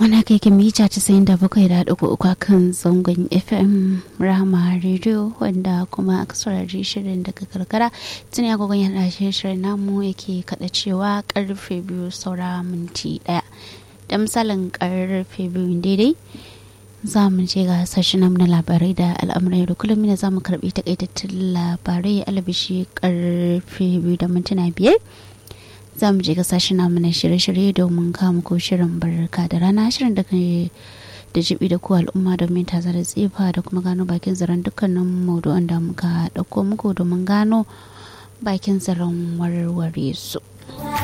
Ana kai kan mita casa'in da bakwai da ɗigo uku kan zangon FM Rama Radio wanda kuma aka saurari shirin daga karkara tuni agogon yana shirin namu yake kaɗa cewa karfe biyu saura minti ɗaya. Da misalin karfe biyu daidai za mu je ga sashen na labarai da al'amuran yau da kullum ne za mu karɓi takaitattun labarai alabishi karfe biyu da mintuna biyar. za mu je ga sashen namu na shirye-shirye domin kama ko shirin barka da rana shirin da ke da jibi da ku al'umma domin ta da tsifa da kuma gano bakin zaren dukkanin maudu'an da muka ɗauko muku domin gano bakin zaren warware su.